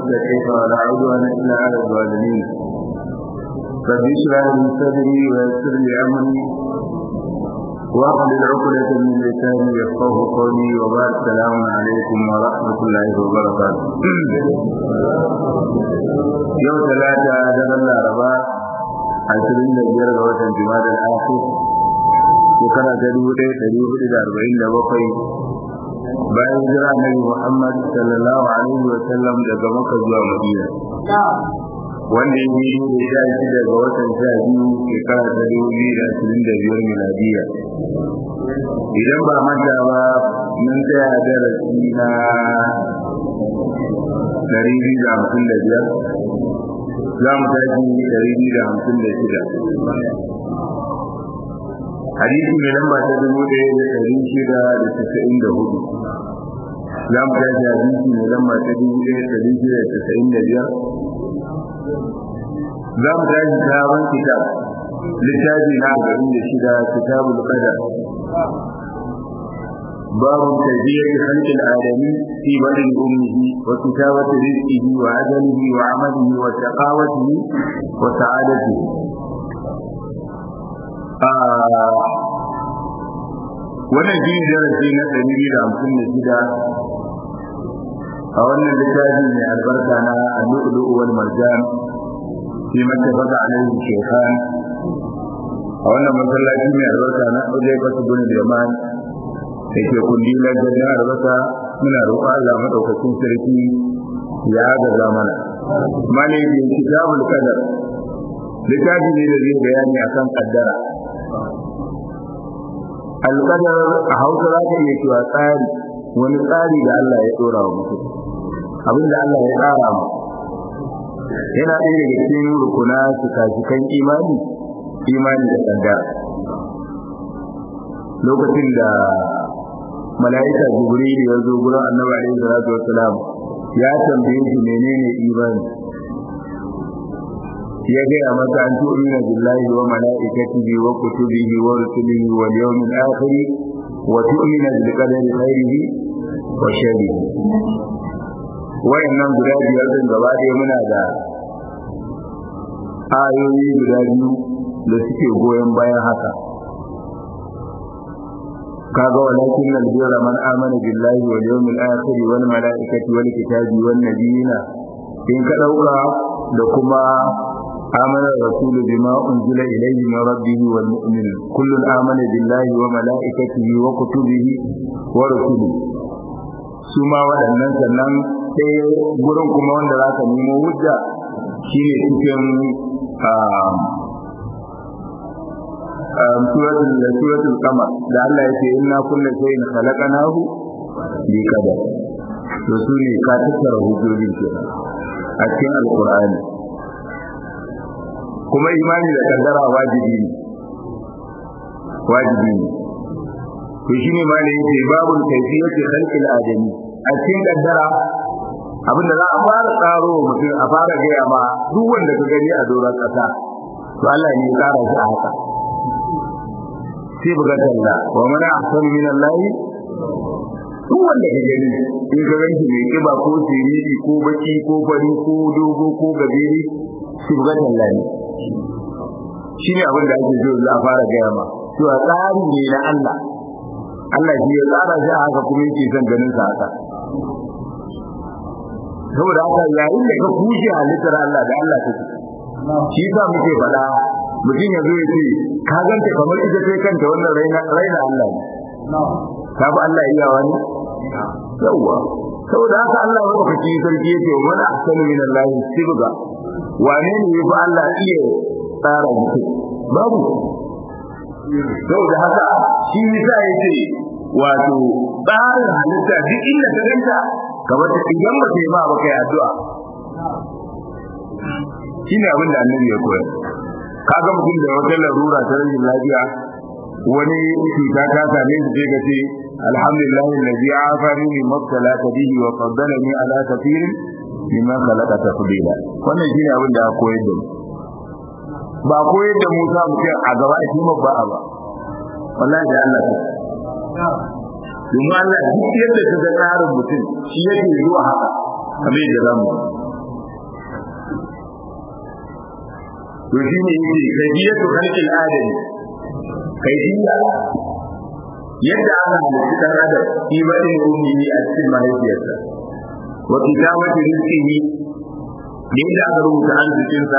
المتقين ولا عدوان إلا على الظالمين رب اشرح لي صدري ويسر لي أمري واحلل عقدة من لساني يفقه قولي وبعد السلام عليكم ورحمة الله وبركاته يوم ثلاثة دبل الأربعاء عشرين بيار غوث جماد الآخر shekara ta dubu ɗaya ɗari hudu da arba'in da bakwai bayan jira nabi Muhammad sallallahu alaihi wa sallam daga Makka zuwa Madina wanda ya yi da sha shi daga watan sha biyu shekara ta dubu biyu da ashirin da biyar miladiya idan ba manta ba mun tsaya darasi na ɗari biyu da hamsin da biyar za mu tashi ɗari biyu da hamsin da shida hadisi mai lamba ta dubu ɗaya da ɗari shida da tasa'in da hudu za mu tashi hadisi mai lamba ta dubu ɗaya da ɗari shida da tasa'in da biyar za mu tashi sabon kitab littafi na arba'in da shida kitabul qadar باب كيفية خلق الآدمي في بطن أمه وكتابة رزقه وعدله وعمله وشقاوته وسعادته wannan shi darasi na ɗari biyu da hamsin da shida a wannan littafi mai albarka na al-lu'lu'u wal marjan fi mattafaka alaihi shaykhan a wannan masallaci mai albarka na Hudayfa bin Yaman da ke kundilar jannar albasa muna roƙon Allah madaukakin sarki ya gaza mana mali bi kitabul qadar littafi ne da zai bayani akan kaddara alƙadar a hausa za ka iya cewa tsari wani tsari da Allah ya ɗora wa mutum abin da Allah ya tsara mu yana ɗaya daga cikin rukuna shika-shikan imani imani da kaddara lokacin da mala'ika jibril ya zo gurin annabi alaihi salatu wassalam ya tambaye shi menene imani ya gaya masa an tu'mina billahi wa malaikatihi wa kutubihi wa rusulihi wal yawmil akhir wa tu'mina bil qadari khairihi wa sharrihi wayannan guda biyar din gaba ɗaya muna da ayoyi guda biyu da suke goyon bayan haka kaga walakin albira man amana billahi wal yawmil akhir wal malaikati wal kitabi wan nabiyina in ka dauka da kuma آمن الرسول بما أنزل إليه من ربه والمؤمن كل آمن بالله وملائكته وكتبه ورسله suma waɗannan sannan sai gurin kuma wanda za ka nemo hujja shine cikin suratul suratul qamar da Allah ya ce inna kullu shay'in khalaqnahu bi qadar to su ne ka tattara hujjojin kenan a cikin alqur'ani kuma imani da kaddara wajibi ne wajibi ne to shine ma ne yake babul kayfiyati khalqil adami a cikin kaddara abinda za a fara tsaro mutum a fara gaya ma duk wanda ka gani a doron kasa to Allah ne ya tsara shi a haka sai buga talla wa man ahsanu min Allah duk wanda ka gani in ka ganki mai kiba ko siriri ko baki ko fari ko dogo ko gabiri sai buga talla ne shi ne abin da ake so za a fara gaya ma cewa tsari ne na Allah Allah shi ya tsara shi a haka kuma yake son ganin sa haka saboda haka yayin da ka kushe halittar Allah da Allah take shi yasa muke faɗa mutum ya zo ya ce ka ganta kamar ita sai kanta wannan raina raina Allah ne ka bi Allah iya wani yawwa saboda haka Allah ya baka ci sarki yake wa man ahsanu min Allah sibga wane ne ya fi Allah iya tsara mutum babu saboda haka shi yasa yace wato tsarin halitta duk inda ka ganta kamar ta idan ba ta yi ba ba kai addu'a shine abin da annabi ya koyar kaga mutum da wata larura ta rashin lafiya wani cuta ta same shi sai ka ce alhamdulillah allazi afani min mabtalaka bihi wa faddalani ala kathirin mimman khalaqa tafdila wannan shine abin da aka koyar da mu ba koyar da Musa mutum a gaba a kima ba ba wallahi da Allah ta domin Allah duk yadda ka ga tsarin mutum shi yake zuwa haka kamar yadda zamu to shi ne yake kaifiyatu khalqil adami kaifiya yadda aka halitta dan adam shi ba din ummi a cikin mahaifiyarsa wa kitabati rizqihi yadda aka rubuta arzikinsa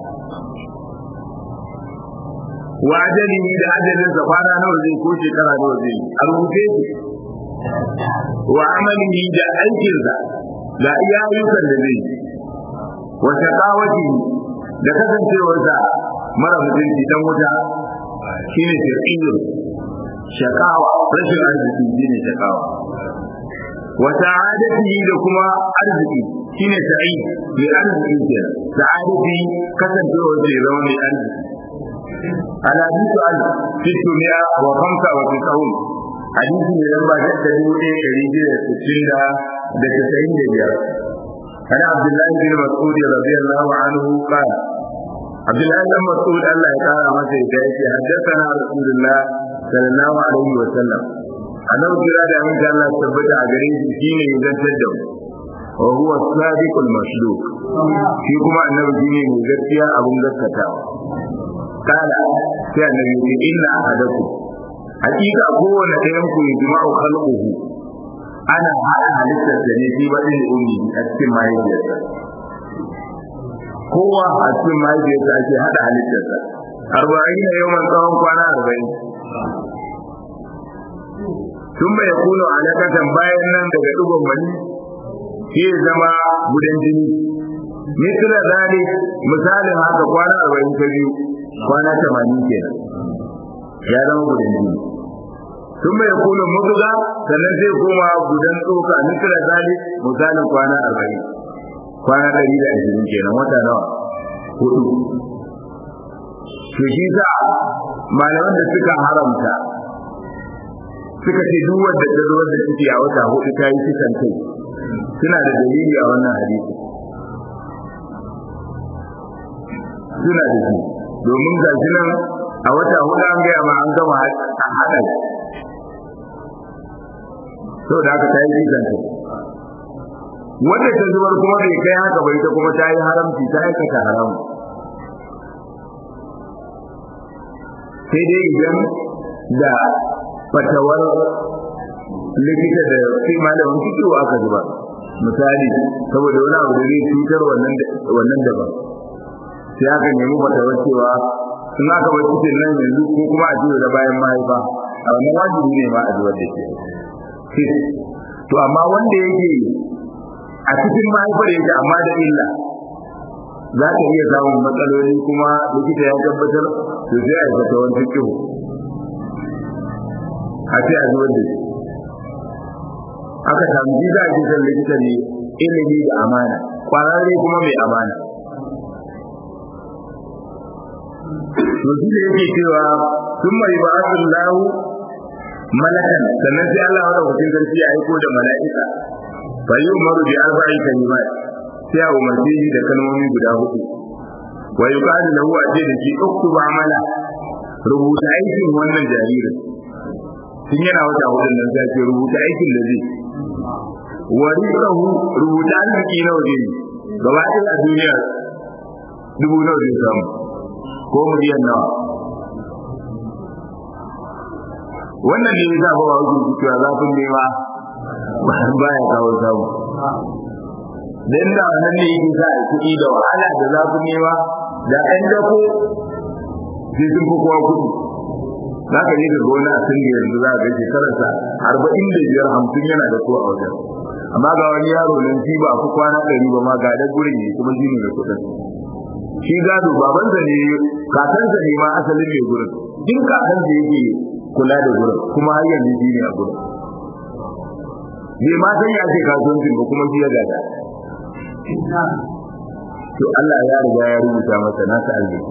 wa ajalihi da ajalinsa kwana nawa zai ko shekara nawa zai a rubuce shi wa amalihi da aikinsa ga iya ayyukan da zai wa shaqawati da kasancewarsa mara mutunci dan wuta shine shirkiyu shakawa rashin arziki shine shakawa wa sa'adatihi da kuma arziki shine sa'id mai arziki kenan sa'adati kasancewarsa ya zama mai arziki الحديث عن ستمائة وخمسة وتسعون حديث من لما جاءت دولة رجل ستين دا تسعين دبيا عن عبد الله بن مسعود رضي الله عنه قال عبد الله بن مسعود الله تعالى ما سيدايك حدثنا رسول الله صلى الله عليه وسلم أنا أقول هذا من كان الله ثبت أجرين شيء إذا تدم وهو الصادق المصدوق shi kuma annabi shine mai gaskiya abun gaskatawa kala sai annabi ya ce inna ahadakum hakika kowane ɗayan ku yajma'u khalquhu ana hada halittar da ne shi ba din ummi a cikin mahaifiyarsa kowa a cikin mahaifiyarsa ake hada halittarsa arba'in na yawan tsawon kwana arba'in sun bai kuno alaƙatan bayan nan daga ɗigon wani shi zama gudan jini misira zali misalin haka kwana arba'in ta biyu kwana tamanin kenan ya zama gudan jini sun bai kuno mutuga sannan zai koma gudan tsoka misira zali misalin kwana arba'in kwana ɗari da ashirin kenan wata nawa hudu to shi sa malaman da suka haramta suka ce duk wanda ta zo da ciki a wata hudu ta yi kisan kai suna da dalili a wannan hadisi suna da shi domin ga shi nan a wata hudu an gaya ma an gama a haɗa sau da aka ta yi kisan kai wanda ta zubar kuma bai kai haka bai ta kuma ta yi haramci ta aikata haramu sai dai idan da fatawar likita da sai malamin fikiyo aka zuba misali saboda wani abu da zai cutar wannan daban sai aka nemi fatawar cewa in aka bar cikin nan yanzu ko kuma a jiwa da bayan mahaifa a wannan wajibi ne ma a zubar da ke to amma wanda yake a cikin mahaifar yake amma da illa za ka iya samun matsaloli kuma likita ya tabbatar to sai a yi fatawar fikiyo a ce a zubar da shi aka samu ji za a ji san likita ne ilimi da amana kwararre kuma mai amana to shi da yake cewa sun mai ba asun lahu malakan sannan sai Allah wada hukun sarki ya aiko da mala'ika fa yi umaru bi arba'i kalimat sai a umarce shi da kalmomi guda hudu wa yuqalu lahu a ce da shi uktuba amala rubuta aikin wannan jaririn tun yana wata hudun nan sai ce rubuta aikin da zai wa rizqahu rubuta arziki nawa zai gaba ɗaya a duniya dubu nawa zai samu ko miliyan nawa wannan ne ya ba wa hujjoji cewa zafin nema baya kawo samu dan da wannan ne yake sa a kuɗi da wahala da zafin nema da ɗan dako sai sun fi kowa kuɗi za ka yi ga gona a sun yanzu za ka ga shekararsa arba'in da biyar hamsin yana da ko a wajen amma ga wani yaro nan shi ba ku kwana ɗari ba ma ga da gurin ne kuma shi ne da kuɗin shi gado babansa ne kakansa ne ma asalin mai gurin din kakansa yake kula da gurin kuma har yanzu shi ne a gurin bai ma san ya ce kasuwancin ba kuma shi ya gada to Allah ya riga ya rubuta masa nasa arziki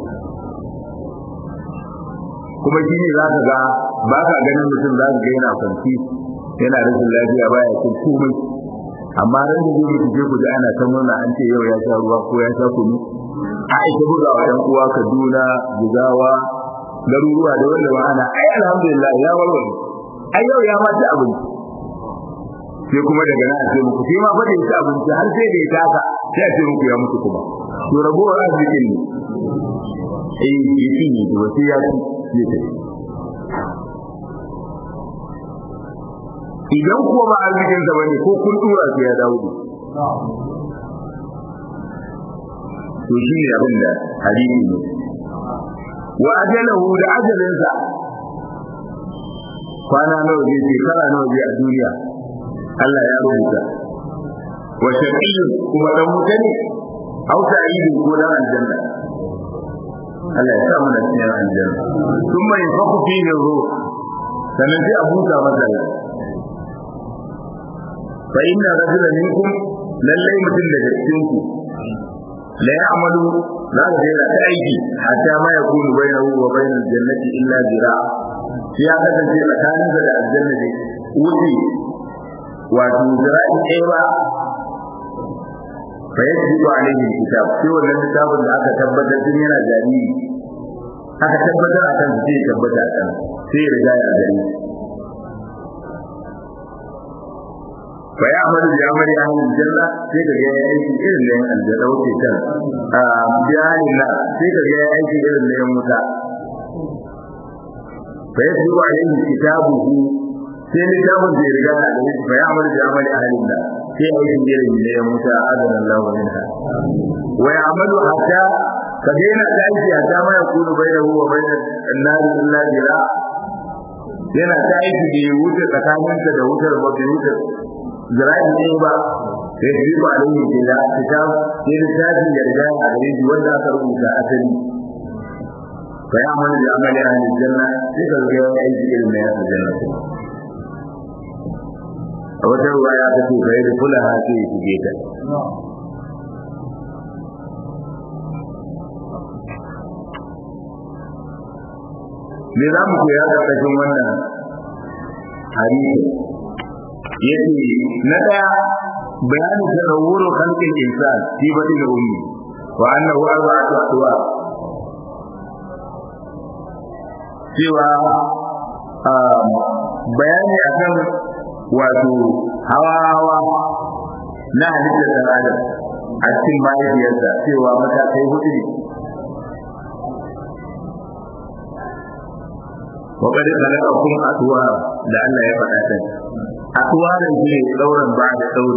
kuma shi ne za ka ga ba ka ganin mutum za ka ga yana kwanci yana rashin lafiya baya cin komai amma ran da zai mutu ku ji ana ta murna an ce yau ya sha ruwa ko ya sha kunu a ita buga wa ɗan uwa Kaduna Jigawa garuruwa da wanda ba ana ai alhamdulillah ya warware ai yau ya ma ci abinci sai kuma daga nan a ce muku sai ma fa da ya ci abinci har sai da ya taka sai a ce muku ya mutu kuma to ragowar arzikin ne eh ya cinye ta wasu ya ci zai tafi idan kuwa ba arzikin sa bane ko kun tura su ya dawo to shi ne abin da hadisi ne wa ajalahu da ajalinsa kwana nawa zai shekara nawa zai a duniya Allah ya rubuta wa shaqiyyun kuma dan wuta ne aw sa'idun ko dan aljanna Allah ya sa mu da cikin aljanna thumma yanfaku fihi ruh sannan sai a buta masa rai fa inna rajulan minkum lallai mutum daga cikin ku la ya'malu za ka ga ta aiki hatta ma yakunu bainahu wa bainal jannati illa zira ya kasance tsakanin da aljanna ne wuce wato zira'i ɗaya ba fa yajibu alaihi kitab sai wannan littafin da aka tabbatar din yana jariri aka tabbatar akan sai tabbata akan sai ya riga ya gani fa ya amadu bi amali ahli janna sai ka ga aiki irin da yan aljanna wuce kan a bi ahli na sai ka ga aiki irin da yan wuta fa yajibu alaihi kitabuhu sai littafin da ya riga ya gani fa ya amadu bi amali ahli na sai aikin irin da yan wuta adana Allah minha wa ya amadu hatta ka daina aiki hatta ma yakunu bainahu wa bainal annari illa jira yana ta aiki da ya wuce tsakaninka da wutar ba bai wuce zira'i ne ba sai shi ba da yake da kitab sai littafin ya riga a gare shi wanda aka rubuta asali fa ya amana da amali ahli janna sai ka ga ya aiki irin na yasa janna a wata ruwa ya ta ce kai da kula ha sai ya shige ta me za mu koya da ƙarshen wannan hadisi yace na daya bayanu tanawwuru khalqil insan fi batin ummi wa annahu arba'atu ahwa cewa bayani akan wato hawa hawa na halittar dan adam a cikin mahaifiyarsa cewa matakai hudu ne وقد خلقكم أطوارا لعل يفعل أطوارا في دورا بعد دور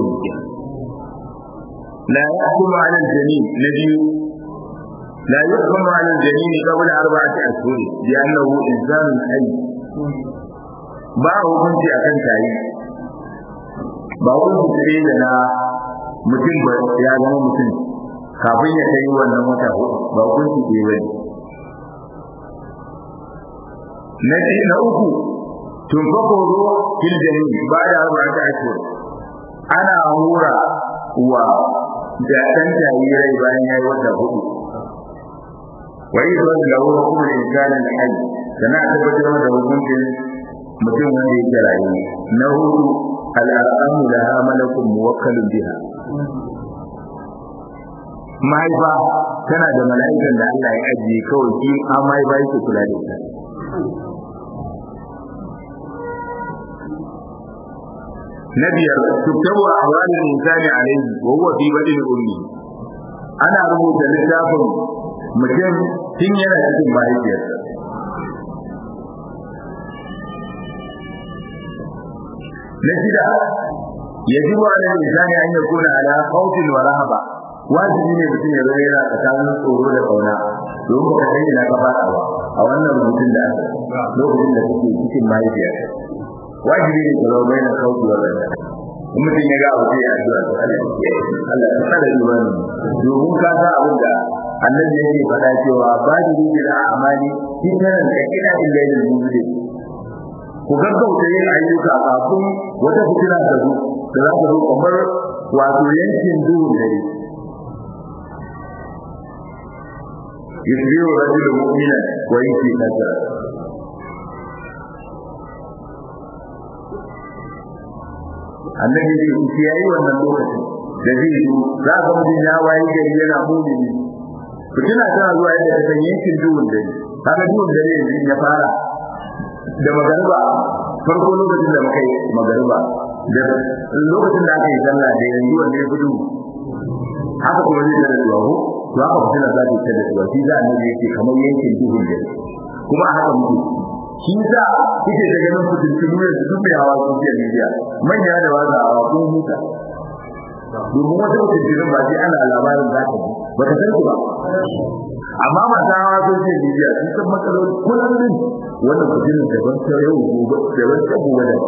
لا يحكم على الجنين الذي لا يحكم على الجنين قبل أربعة أشهر لأنه إنسان حي ba hukunci a kan tayi ba hukunci ne da na mutum ba ya zama mutum kafin ya kai wannan wata ba hukunci ke bane na na uku tun fako ruwa fil jami ba da ba ta ake ana hura wa da dan jarirai bayan yayi wata hudu wa idan da ruwa kuma insani da hali kana tabbatar da hukuncin mutum wanda yake rayu na hudu al'amu da malakun muwakkalun biha mahaifa tana da mala'ikan da Allah ya ajiye kawai shi an mahaifa yake kula da ita na biyar tuktabu ahwalul insani alayhi wa huwa fi badil ummi ana rubuta littafin mutum tun yana cikin mahaifiyarsa na shida yajibu ala insani an yakuna ala khawfin wa rahaba wajibi ne mutum ya zama yana tsakanin tsoro da kauna domin ka kai na gaba a wannan rubutun da aka lokacin da kake cikin mahaifiyarka wajibi ne ka zama bai na khawfi wa rahaba in mutum ya ga abu sai ya addu'a to Allah Allah ya sada imani domin ka ga abin da annabi yake faɗa cewa ba da rijil amali fitanan ka ila illa lil mu'min ku gaggauta yin ayyuka kafin wata fitina ta zo da za ta zo kamar wato yankin duhun dare yusbihu rajulun mu'minan wa yake kasa annabi ne ku yayi wannan lokacin da zai zo za ka mutum ya wayi gari yana mu'mini fitina tana zuwa yadda ta san yankin duhun dare kaga duhun dare yanzu ya fara da magariba farko lokacin da muka yi magariba da lokacin da aka yi sallah da yanzu wanda ya gudu haka kuma zai zara zuwa ko to haka fitina za ta ta da zuwa shi za a nuna yake kamar yankin duhun da kuma a haka muke shi za kuke da ganin fitintunu da su mai hawa social media manya da wanda hawa kun huta domin wata fitintunun ba sai ana labarin za ka ji ba ka san ba amma masu hawa social media sun san matsaloli kullum wannan fitinin daban ta yau gobe daban ta gobe da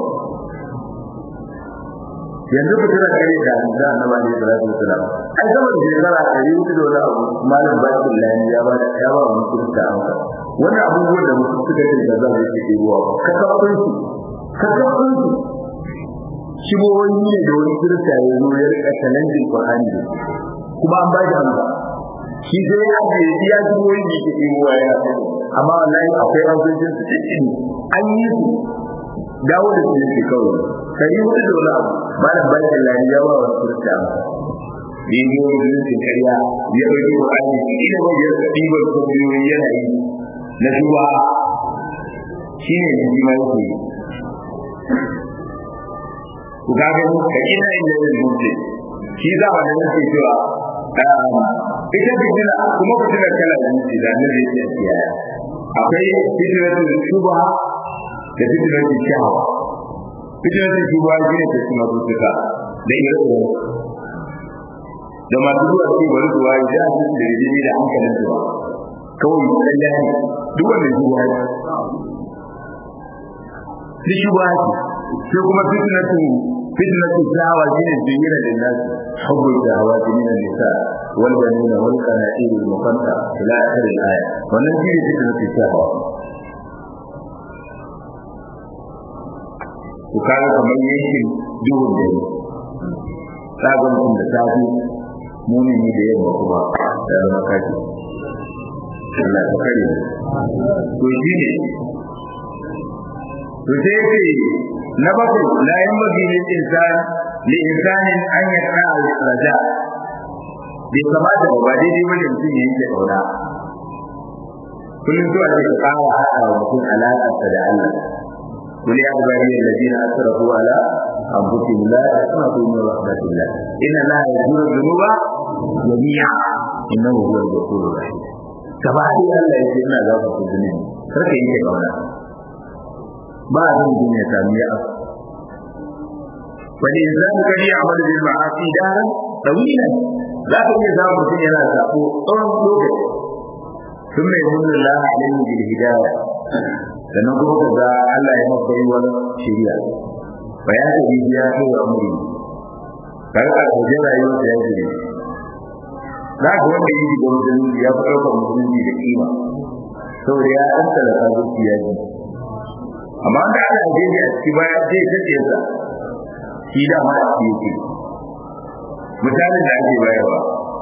yanzu ku tana kare da da annabi alaihi salatu wasalam ai sama da shekara ɗari hudu da wani abu malam bakin lani ya ba ya ba mu kirista amsa wani abubuwan da mutum suka yi da za su yi ruwa ka kafin su ka kafin su shigowoyi ne da wani kirista ya zo ya rika challenging Qur'ani da kuma an ba shi amsa shi sai ya ce ya shigowoyi ne ke ruwa ya amma wallahi akwai amsoshin su cikin an yi su dawo da su yake kawai kai hudu da wani abu malam bakin lani ya ba wa kirista ne ne musulunci karya ya ɗauki Qur'ani ina ba ya ɗibar sabiyoyi yana yi na duba shi ne da jima yake ku ga gani ka ina inda yin mutu shi za a da nake cewa ita fitina kuma fitina kala da mutu da nan da yake kiyaya akwai fitinatul shubha da fitinatul shahawa fitinatul shubha shi ne ta kuma tuka da ire da masu zuwa ce bari zuwa ya ji da jini da hankalin zuwa kawai kalla ne duk wanda zuwa ne shi shubha ce sai kuma fitnatu fitnatu dawa shine jingira da nas hubbu dawa min nisa wal banina wal qanatir al muqanta ila akhir al aya wannan shine fitnatu dawa ku kaga kamar yankin duhun da sabon kun da tafi mumini da yamma kuma da zama kaji Allah ta kare to shine to sai yake na bakwai la yanbaghi lil insan li insanin an yaqra al raja bai kamata ba daidai bane mutum ya yanke kauna kullum to ake kawo haɗa wa mutum alaƙarsa da Allah قل يا عبادي الذين اسرفوا على انفسهم لا تقنطوا من رحمه الله ان الله يغفر الذنوب جميعا انه هو الغفور الرحيم gaba ɗaya Allah ya ce ina za ku ku zunubi kar ka yanke kauna ba a zan duniya sami ya wani insan kari a wani bil ma'asi daren tawila za ka iya samun mutum yana sako tsawon lokaci sun mai nuna Allah alaihi bil hidayah sannan kuma ka ga Allah ya maka baiwar shari'a fa ya ta bibiya ko amuri kar ka ga rayuwar da yake ne za ka wanda yi da mutum ya fi ɗaukar musulunci da kima saboda ya ɗan talaka zuciya ji amma da aka aje shi a ciki baya zai kace sa shi da ma shi yake misalin da ake bayarwa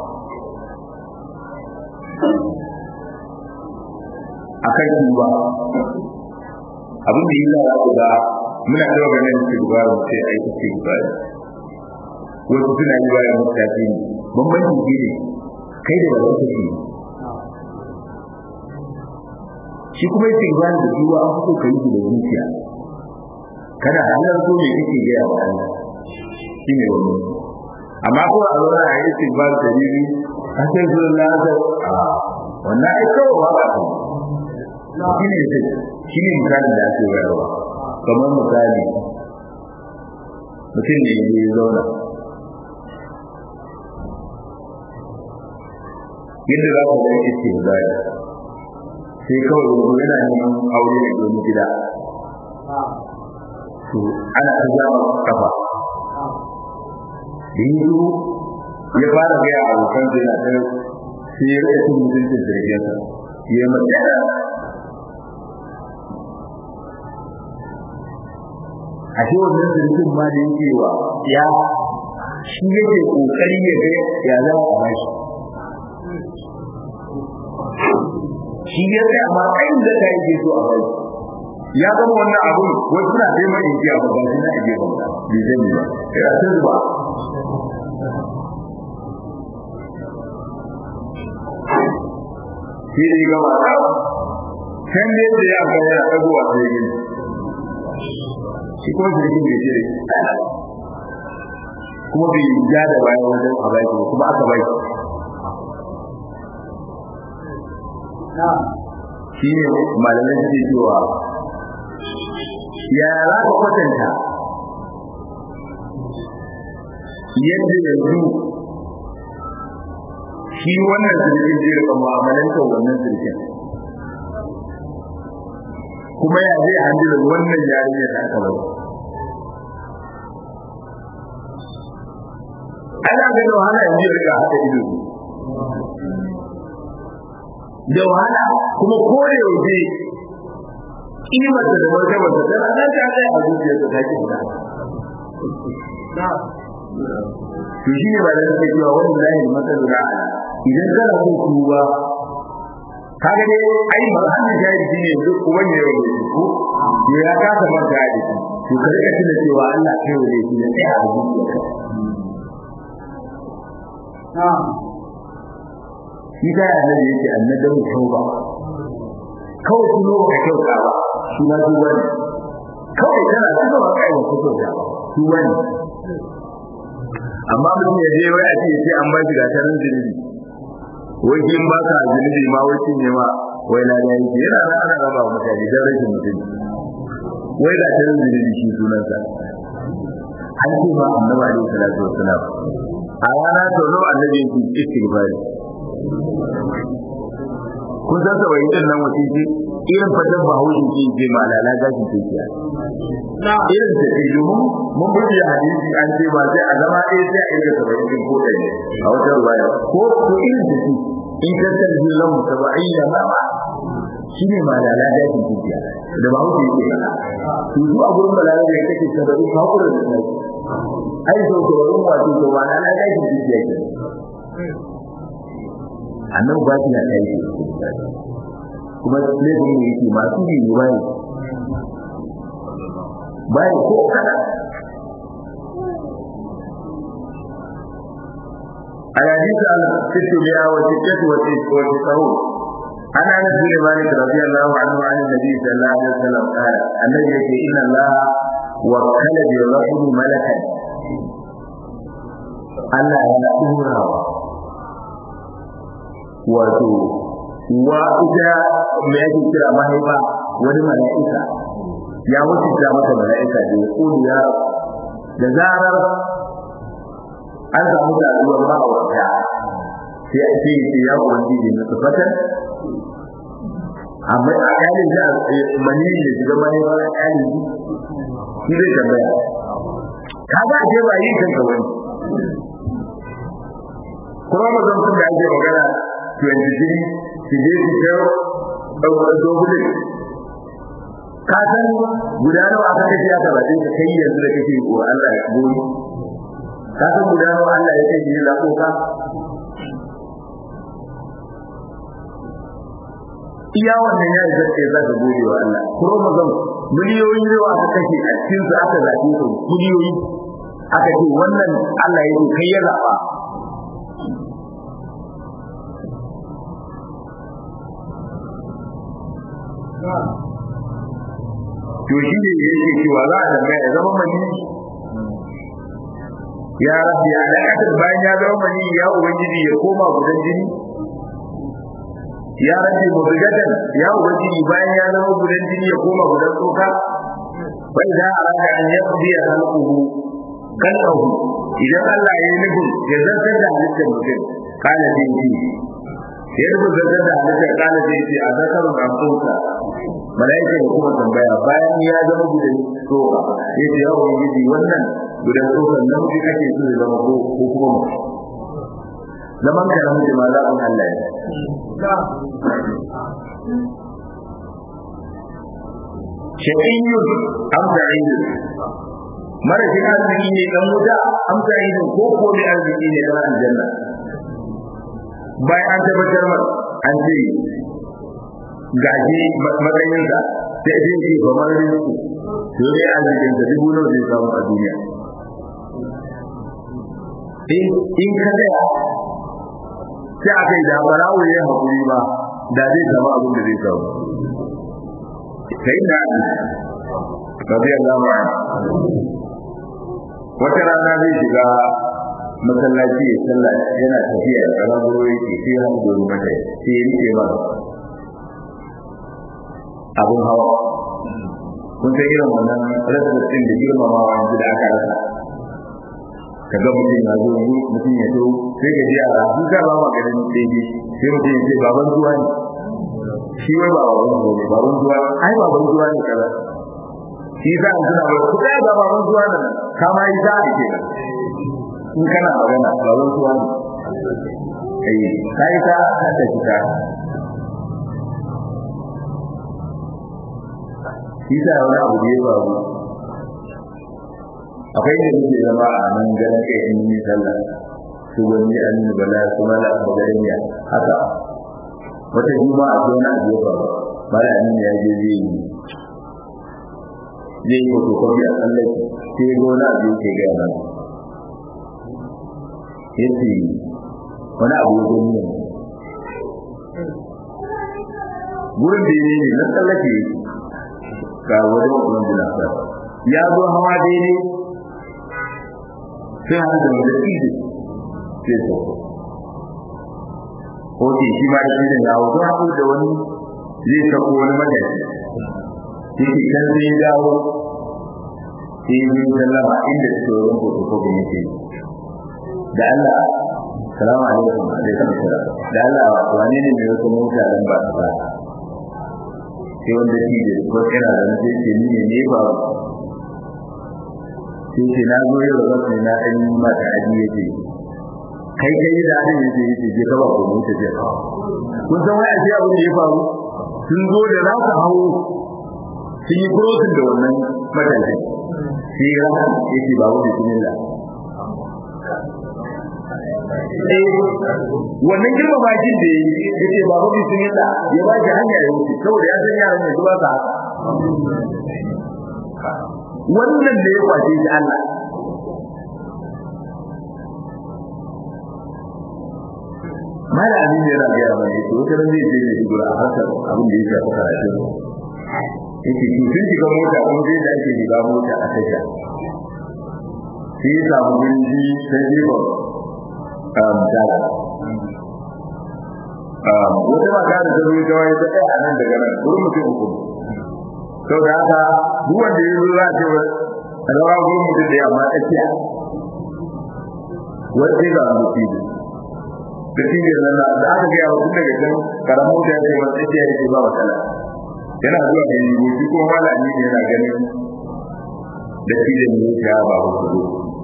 akan tuba abin da yasa za ku ga muna da ganin istighfar mu sai ai istighfar wasu suna yi bayan mutafi ne bambanci shi ne kai da ba kake shi kuma istighfar da tuba an fito kai shi da zuciya kada halar so me kake ga ya Allah shi ne wani amma ko a lura a yi istighfar da bibi a sai zuwa lasa a wannan ai kawai ba ka shi ne sai shi ne misalin da ake bayarwa kamar misali mutum ne ya zauna yadda za ku ga yake ce zai sai kawai wani yana neman aure da domin gida to ana ta zama kafa da yi ya fara gaya abokan zai na ta sai ya rage cin mutuncin jirginsa ya yi matsaya a shi wannan sirrin ma da yake wa ya shi yake kokari ya ga ya za a bashi shi ya ga amma kai da kai ke so a bashi ya zama wannan abu wai suna dai mai yi a ba shi na ije ba bi zai ba ya san ba shi ne ga ma kan ne da ya ga ya dagowa sai gani shi kuma jirgin bai ce kuma bai ja da bayan wajen a baki kuma aka bai shi ne malamai suke cewa ya za ka kwatanta yadda yanzu shi wannan sirkin zai rika mu'amalantar wannan sirkin kuma ya zai handila wannan yarinya da aka bari ana ga da wahala yanzu ya rika haka ido da wahala kuma ko da yaushe kimarsa da martabarsa tana nan ta kai a zuciyarsa ta ki fita to shi ne ba da nake cewa wani lahi matsalu da idan kana so tuba kaga dai ai marhamin jari shi ne duk uban ya yi ko ya kasa manta da shi to ka rika tuna cewa Allah kai wa ne shi ne sai a zuciyarka shi ta yana da yake annadan tauba kawai tuno ba kyauta ba shi ma tuba ne kawai kana tuno ba kai ba kyauta ba tuba ne amma mutum ya je wai a ce sai an ba shi gatarin zunubi wai kin ba ka zunubi ma wai kin ne ma wai na da yake yana nan ana raba wa mutane dan rashin mutum wai gatarin zunubi shi sunansa an ce ma annabi alaihi salatu wassalam a rana sau nawa annabi yake istighfari kun san sabai din nan wace ce irin fatan bahaushe ce ce ma lala gashin tekiya irin ta ce domin mun buɗe hadisi an ce ba sai a zama ɗaya sai a inda sabai din ko ɗaya a wata ruwaya ko ko irin ta ce in ka san jin lahu sabai da mama shi ne ma lala gashin tekiya da bahaushe yake faɗa to su a gurin balala da kake sabai ka hakura da sai ai so ko wurin wato to ba lala gashin tekiya ke annabi ba shi na kai kuma laifin ne yake masu yi ne bai bai ko kada الحديث عن الستمائة وستة وتسعون عن انس بن مالك رضي الله عنه عن النبي صلى الله عليه وسلم قال النبي يقول ان الله وكل بالرحم ملكا Allah ya dora wato wa ita me yake kira mahaifa wani mala'ika ya wuce ta mata mala'ika da ya ya da zarar an samu saduwar ma'aurata sai a ce ce ya ubangiji na tafatan amma a kalin da mani da shiga mahaifa a kalin shi zai tambaya kaga a ce ba yin kanka wani kuma mazan sun da ake magana 23 su je su kai ɗaukar dogulin ka san guda nawa aka kashe aka baɗe ka kai yanzu da kake wa Allah ya goyi ka san guda nawa Allah ya kai yi zaɓo ka iya wannan ya yi zai za ka gode wa Allah kuma mazan miliyoyin yawa aka kashe a cikin su aka zaɓe su miliyoyi aka ce wannan Allah ya kai ya zaɓa to shi ne yake cewa za a tambaya ya zama mani ya rabbi alaƙatar bayan ya zama mani ya ubangiji ya koma gudan jini ya rabbi mubigatan ya ubangiji bayan ya zama gudan jini ya koma gudan tsoka bai za a raka an yi ƙubi a halkuhu kalƙahu idan Allah ya yi nufin ya zartar da halittar mutum kana jin ji ya rubuta zartar da halittar kana jin ji a zakarun amfonsa malaika ya kuma tambaya bayan ya zama gudan tsoka ya ce ya ubangiji wannan gudan tsokan nan ji kake so ya zama ko ko kuma mu zaman ka na mutum Allah kun Allah ya shaqiyyun am sa'idun marashin arziki ne dan wuta am sa'idun ko ko ne arziki ne dan aljanna bayan an tabbatar mar an ce gaji matsayinsa sai zai ce ba marin su to ne arzikin sa dubu nawa zai samu a duniya in ka tsaya sai aka yi da barawo ya haƙuri ba da zai samu abin da zai samu sai na rabi Allah ma wata rana zai shiga masallaci ya sallah yana tafiya da raburo yake sai ya hango mata sai ya rike ba abun hawa kun san irin wannan rasa din da girmamawa yanzu da aka rasa ka ga mutum ya zo mutum ya zo sai ka ji a rahu ka ba maganin daidai sai mutum ya ce baban zuwa ne shi wai ba baban zuwa ne baban zuwa ai baban zuwa ne kaza shi za a tuna ba ku kai ga baban zuwa nan kama yi za a ke in kana magana baban zuwa ne kai kai ta ta fita shi sa wani abu da ya faru akwai da muke zama a nan ganin kai in yi sallah su wani an yi bala su mala abu garin ya haka wata juma a ce wani abu ya faru mala an ya je zai yi zai yi fotokofi a tsallaki sai ya gona abu ya ke gaya mana ya ce wani abu ya gani ne gurin da ya ne na tsallake ga wajen ubangiji jinasa ya zo hawa daidai sai har da wanda ido sai so ko ke shi ma da idan ya wuce haɗu da wani zai sako wani madadi yake kan sai ya dawo sai ya yi sallama inda suke wurin fotokofin yake da Allah salamu alaikum alaikum salam da Allah wane ne mai wata mota dan ba ta ba sai wanda shi da ko yana da sai ce ni ne ne ba sai ce na zo yau da sai na dan mata aji yake kai kai da hadin yake yake je ka ba ko mu ta je kun san wai sai abin da ya faru sun zo da za su hawo sun yi crossing da wannan matashi sai ya yake ba wani bismillah wannan girma bakin da ya yi ya ce babu bi sun yadda ya ba shi hanya ya wuce saboda ya san yaran ne zuwa ta wannan da ya kwace shi Allah mala amin yana gaya mana yace wata ran zai je ne dubura a harkar abin da ya shafi karatu yake to sun shiga mota kuma zai da ake shiga mota a tasha sai ya samu gurin sai jefa daga wata mata da ta zuwa kawai ta ɗaya a nan daga nan wurin mutum uku sau da haka duk wanda ya zo za a ce a rawa gurin mutum da yamma tsakiya wata ga mutum da shi ne nan da aka gaya wa tun daga can karamin mota ya ce wata tsakiya ya ce ba matsala yana zuwa da yi shi kuma malami ne yana ganin da shi da ne ya ba wasu zo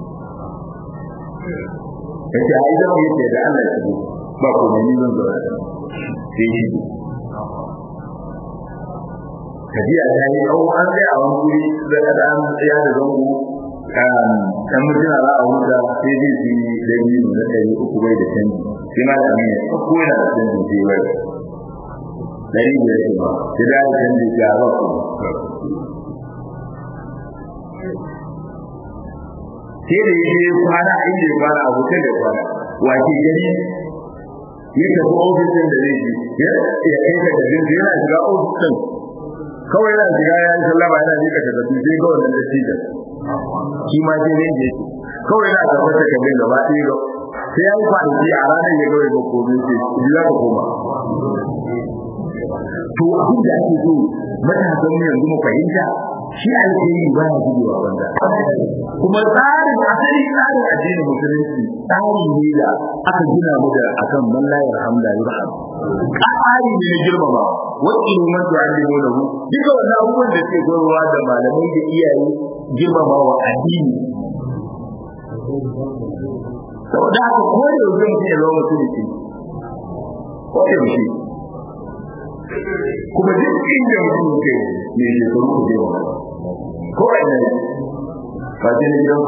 yace ai da yake da Allah ya ba ko ne zan zo sai shi kaji a yayi au an ga a wani guri da da an tsaya da zango kan kan mutuna za a huta sai dai shi da yi da kai uku bai da canji sai ma da ne ko ko yana da canji sai bai dari da yake ba sai da canji ya ba ko sai da yake kwana inda ya kwana a hotel da kwana wace gari ya tafi ofisin da zai ya ya kai ka da zai yana shiga ofisin kawai yana shiga ya yi sallama yana nika da zafi sai ga wannan dattijan shi ma sai ne je kawai yana da wata kabin gaba ɗaya ga sai ya yi kwanaki a ranar ya gawai ga komai sai ji za ka koma to abin da ake so matasan mu yanzu mu fahimta shi alheri ba ya gujewa wanda kuma tsarin asali tsarin addinin musulunci tsari ne da aka gina mu da akan man la yarhamda yurham tsari ne na girmama wani man tu'allimu lahu duka wannan abubuwan da ke gwarwa da malamai da iyaye girmama wa addini saboda haka ko da yau mutum ya zama musulunci ko da yaushe kuma duk inda mutum ke ne shekaru ku je wa ko a ina ne ba ce na gidan ku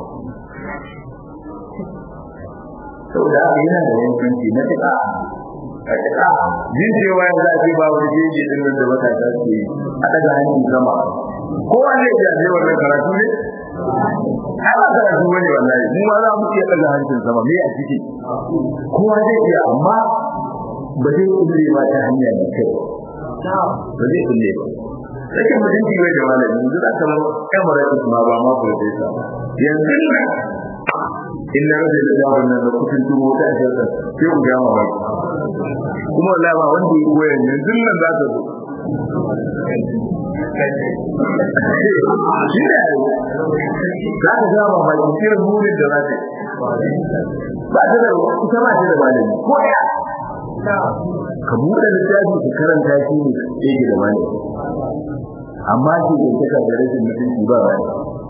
saboda haka yana da yankanci na tuka a tuka jin cewa yanzu a ce ba wani jeji din nan da matasa su yi a daga hannun sama kowa zai iya je wannan karatu ne ai ba karatu bane wallahi mu ma za mu iya daga hannun sama me a ciki kowa zai iya amma ba zai kulle ba ta hanya mai kyau ba zai kulle ba Sakin mutunci bai da malami yanzu za ka zama emirates ma ba ma profesa yanzu nan in na rage da jawabin nan da kusan tumo ta ajiyarsa sai ku gama ba kuma wallahi ba wanda ya koya yanzu nan za ka zo shi ne za ka ga ba ba irin burin da za ta ba ta da ita ba ta da malami ko ya ka buɗe littafi ka karanta shi ne yake da malami amma shi da take da rashin mutunci ba ba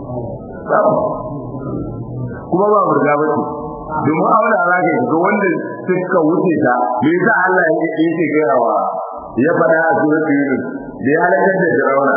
kuma ba murga ba ce domin aure a zaka ga wanda suka wuce ta me yasa Allah ya yake gayawa ya fara a suratul yunus da ya halakar da Fir'auna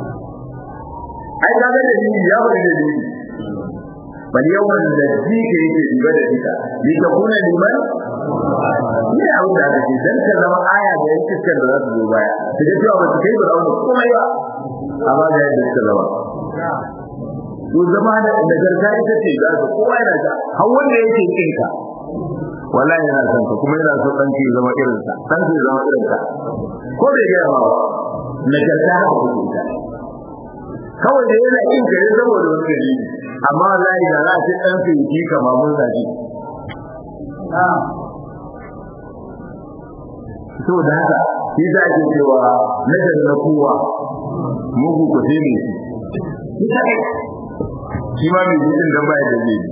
ai ka ga dalili ya bari dalili bal yawan da jike yake diba da ita ni ta kuna liman ne abin da ake dan ka zama aya da yake cikin da za su zo baya ta ga cewa ba su kai Fir'auna kuma ba amma da yadda suka zama to zama da nagarta ita ce za ka kowa yana ta har wanda yake kin ka wallahi yana son ka kuma yana so dan ki zama irin sa dan ki zama irin sa ko bai ga ba nagarta haka kuke ta kawai da yana kin ka ne saboda wani dalili amma wallahi da za a ce dan ki ki kama mun zaji saboda haka shi za ke cewa nagar na kowa mugu ku sai ne shi shi ma mai jin dan baya da zai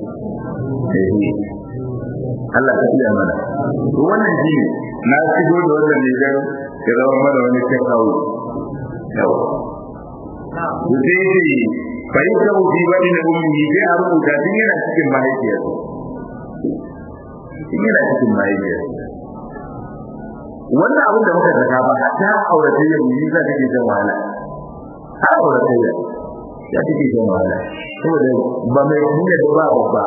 Allah ka iya mana to wannan shi na shigo da wannan ne dan ya zama mana wani kan kawo yawa to sai ce bai ta wuce wani na ummi sai a rubuta din yana cikin mahaifiyar din yana cikin mahaifiyar wannan abin da muka saka ba ta auratayya mu yi za ta ke jan wahala har auratayya ya take jan wahala saboda ba mai kunya da ba babba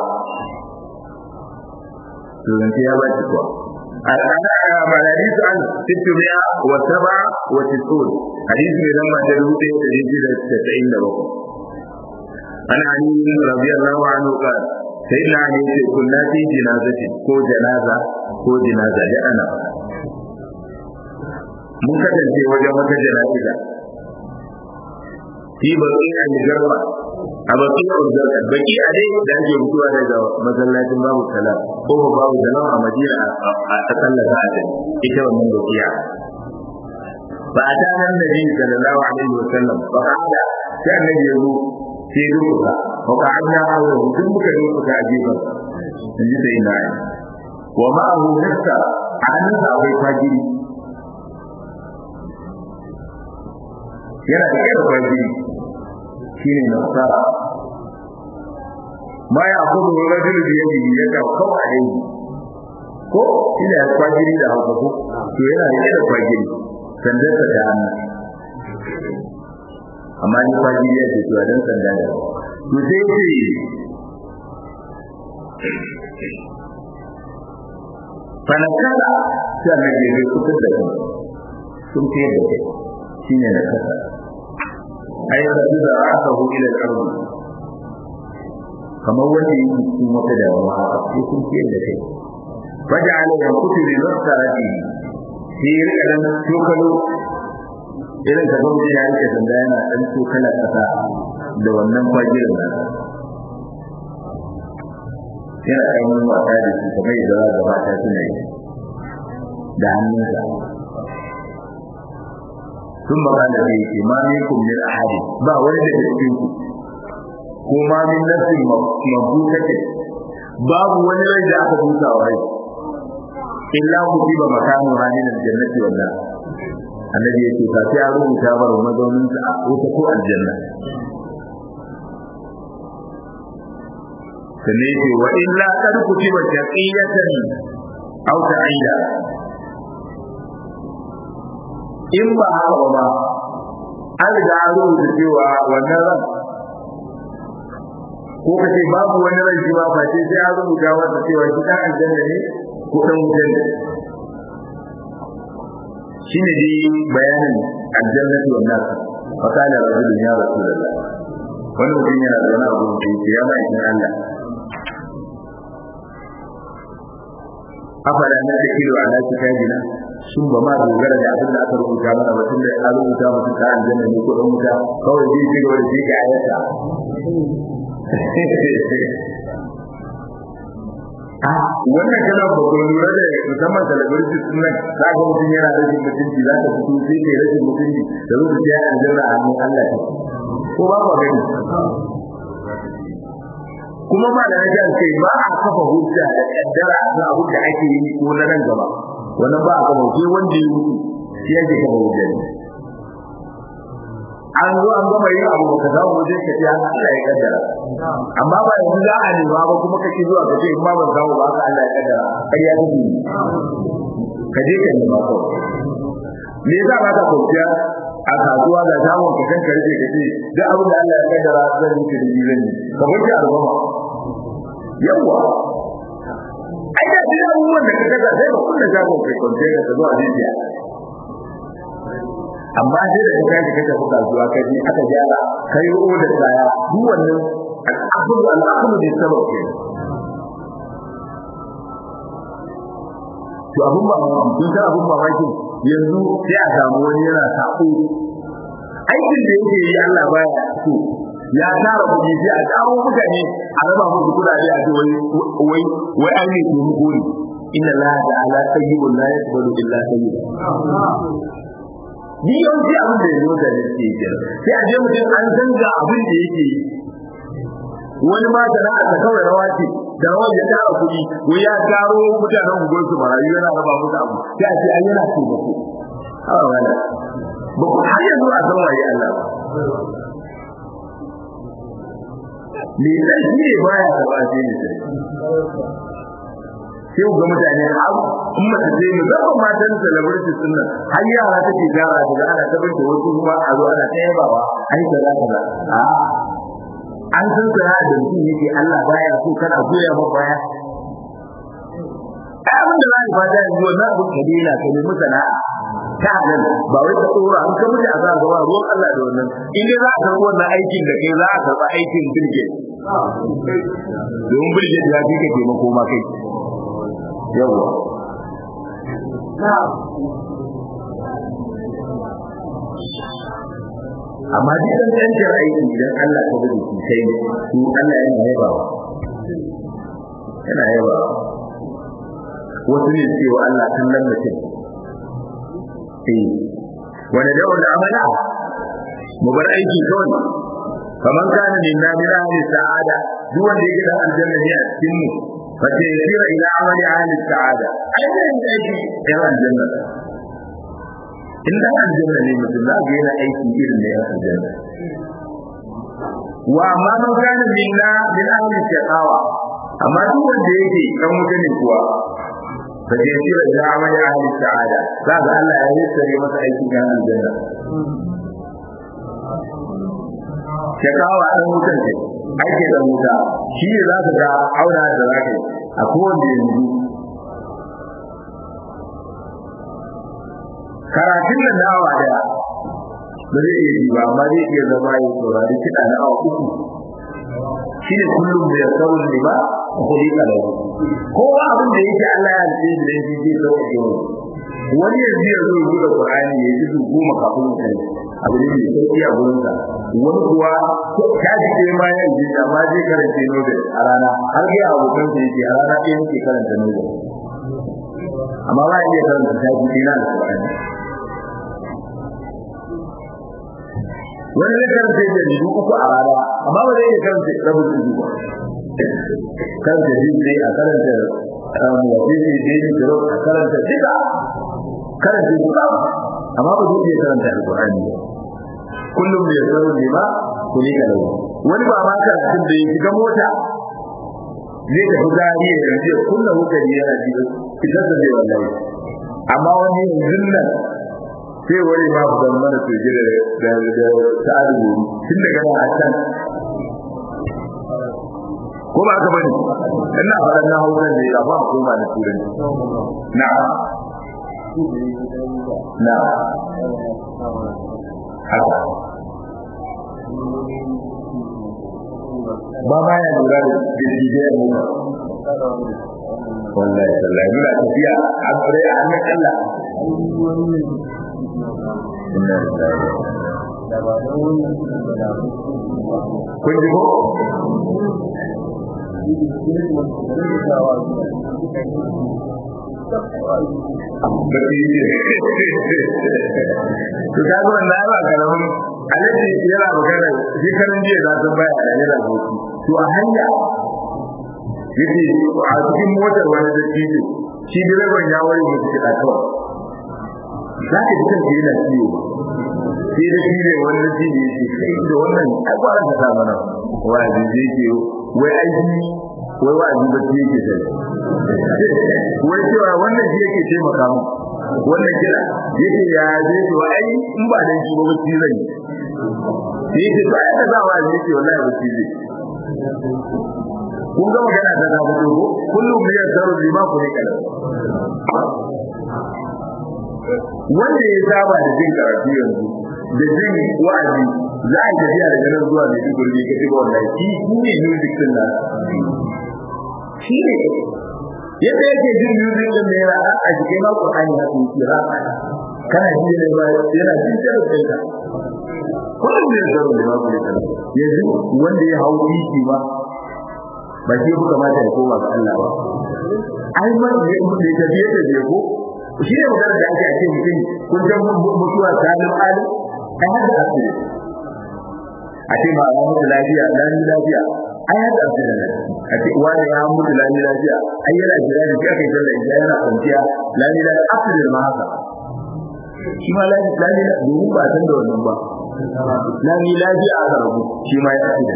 to zan ya ba ki kuwa al'ana malari su an tittumiya wa saba wa tisul hadisi ne lamba ta dubu ɗaya da ɗari da tasa'in da bakwai an ali radiyallahu anhu qala sai na ne ce kunna fi jinazati ko janaza ko jinaza da ana mun kasance wajen wata jana'iza fi bakin al-garba a bakin al-garba baki a dai da ake mutuwa daga masallacin babu salam ko babu salam a madina a sallar sa'adin ita wannan bakiya ba a tanar da jini sallallahu alaihi wa sallam ba ka hada sai annabi ya zo sai duka ba ka hada hawa duk muka duka a gefen in ji sai na wa ma'ahu nasta a hannunsa akwai fajiri yana da kai da fajiri shine nasara ma ya abu da rajul da yake ya ka kawo a yi ko ina ya fajiri da hauka ko to yana da kai da fajiri sandar da hannu amma ni fajiri ya ce to dan sanda da to sai ce fanakala sai annabi ya kusa da kai sun fiye da kai shine na kasa ai da da aka hu ila al-ard kamar wanda yake cikin wata damuwa haka sai sun fiye da kai faja'ala yanqutu bi nasrati sai rika dan tokalo irin ka gauci ya rike sanda yana dan tokala kasa da wannan fajirin nan yana ainihin wasa da shi kamar yadda za ga mata suna yi da hannunsa sun magana da yake ma minkum min ahadi ba wani da cikin ku ko ma min nafsin mabutatin babu wani rai da aka buta wa rai illa kutiba makanu halin aljannati wallah annabi yake ka sai a rubuta bar mazaunin sa a wuta ko aljanna sannan yake wa illa kad kutiba taqiyatan aw ta'ida in ba haka ba an riga an rubuta cewa wannan ran ko ka ce babu wani ran shi ba face sai an rubuta wanda cewa shi dan aljanna ne ko dan wutar ne shine dai bayanin aljannati wan nar fa kana rajulun ya rasulullah wani mutum yana da wani abu da yake ya mai Allah afala na takilu ala kitabina sun ba ma dogara da abin da aka rubuta mana ba tunda an rubuta mutum ta aljanna ne ko dan wuta kawai zai ci gaba da shi ga ayata a wannan kana ba ko lura da musamman celebrity din nan za ga mutum yana rashin mutunci za ka fito sai kai rashin mutunci da zo ka ji aljanna a hannun Allah ko ba ba gani kuma ba da rajin kai ba a kafa hujja da kaddara da abu da ake yi ko na nan gaba wannan ba a kafa sai wanda ya mutu shi yake kafa hujja ne an zo an gama yin abu baka samu wajen ka ce Allah ya kaddara amma ba yanzu za a nema ba kuma kake zuwa ka ce in ma ban samu ba haka Allah ya kaddara kai ya gudu ka je ka nema ko me yasa ba ka kwanciya a kasuwa da samun ka kanka rike ka ce duk abin da Allah ya kaddara zan yi kirji zan yi ka kwanci a rubama yawa ai da duk abubuwan da ka kaga sai ka kunna shagon kai kwanciya ka zo a jijiya amma sai da kai ka tafi kasuwa kai ji aka gyara kai o da tsaya duk wannan al'aqlu al'aqlu bi sabab ke to abun ba mun san abun ba wake yanzu sai a samu wani yana sako aikin da yake yi Allah baya so ya tara kuɗi sai a kawo mutane a raba musu kuɗaɗe a ce wai wai wai an ne ke muku ne inna la ta'ala tayyibun la yaqbalu illa tayyiban ni yawanci abin da yanzu da ne ke yi sai a je mutum an san ga abin da yake yi wani ma da na ta kawai rawa ce da rawa ya tara kuɗi ko ya taro mutanen unguwar su marayu yana raba musu abu sai a ce an yana taimako a wala ba ku har yanzu a san waye Allah me sai shi ne baya da ba sai ne sai sai ga mutane har in mace ce musamman matan celebrity sun nan har yara take gara daga ana ta binta wasu kuma a zo ana ta yabawa ai kaza kaza a an san sana'a da mutum yake Allah baya so kana goya ma baya ai abin da zai fada yanzu wannan abin ka daina ka nemi sana'a ta halal ba wai ka tsora an ka mutu a za gaba ruwan Allah da wannan in dai za a karɓi wannan aikin da kai za a karɓi aikin birge domin birge ya fi ka taimako ma kai yawa amma duk dan tantar aiki idan Allah ta gudu shi sai su Allah yana yaba yana yaba wasu ne cewa Allah kallon mutum eh wani da wani amana mu bar aiki kawai kaman kana min na min ahli sa'ada duk wanda yake da aljanna ne a cikin mu fa ta yira ila amali ahli sa'ada ai da aiki da aljanna in da aljanna ne mutum za ga yana aiki irin da yan aljanna wa amma man kana minna min ahli shaqawa amma duk wanda yake dan wuta ne kuwa fa je shi da amali ahli sa'ada za ga Allah ya yi sare masa aikin yan aljanna shaqawa dan wutan ce ake da wuta shi ne za ka ga auna da zaka a kowanne yanzu karatun nan na awa daya ba zai iya yi ba amma zai iya zama ya saurari kiɗa na awa uku shi ne kullum da ya saurin ne ba a kuɗi kalau kowa abin da yake Allah ya ce da shi zai sauƙaƙe mu wani yanzu ya zo buɗe Qur'ani ya ji goma kafin ya kai abu ne mai sauƙi a gurinsa wani kuwa ta ji ɗaya ma ya ji amma zai karanta Nobel a rana har ga abokan sa yake a rana ɗaya yake karanta Nobel amma ba iya karanta ta ji ɗaya na Qur'ani wani zai karanta jaridu uku a rana amma ba zai iya karanta rabin jaridu ba karanta jini a karanta mawafisi jini kiro a karanta duka karanta duka amma ba zai iya karanta alkur'ani ba kullum da ya tsaro ne ba ku ne ka lau wani ba ma karatun da ya shiga mota zai tafi gari ya yanzu ya kunna hukari yana ji fitar da zai wallahi amma wani yanzu nan sai wani ma ku zama mana soje da da da sa'adu tun daga nan a can ko ba ka bane ina faɗan na hausa ne a ba ko ba na turanci na na haka ba ba ya lura da jirgin mu wallahi wallahi muna tafiya a tsare a hannun Allah kun ji ko to ka zo na ba karamin alaji yana magana shi karan jiya za ta baya da yana hoki to a hanya yace a cikin motar wani da tijo shi direban ya wari musu kiɗa kawai za ka ji kanka yana ciwo sai da shi ne wani da tijo yake kai da wannan ai kwaran ka sa mana wa'azi zai ke wai aiki wai wa'azi ba shi yake sai wai cewa wannan shi yake taimaka mu wannan kira yake ya zai to ai in ba dan shi ba ba shi zai yi yake to ai ka za wa'azi yake wallahi ba shi zai kun ga magana ta zama dogo kullum biyar zaro lima ku ne kalam wanda ya saba da jin karatu yanzu da jin wa'azi za a tafiya daga nan zuwa mai duk gurbi ka shiga wannan shi shi ne music din nan shi ne yadda yake jin music din ne ra a jikin ma Qur'ani haka yake ra kana ji ne ba yana jin karatu ka kullum biyar zaro lima ku ne kalam yanzu wanda ya hau titi ba ba shi ku kamata ya koma ga Allah ba ai man ne mu ne ta biye da ko shi ne magana da ake ake mutum kun san mutuwa salim alim ai hada asiri a ce ma Allah mutu lafiya dan lafiya ai hada asiri ne a ce wani ya mutu lani lafiya ai yana jira da kai sallah idan yana kwanciya lani da asiri ma haka shi ma lani lani domin ba san da wannan ba lani lafiya aka rabu shi ma ya asiri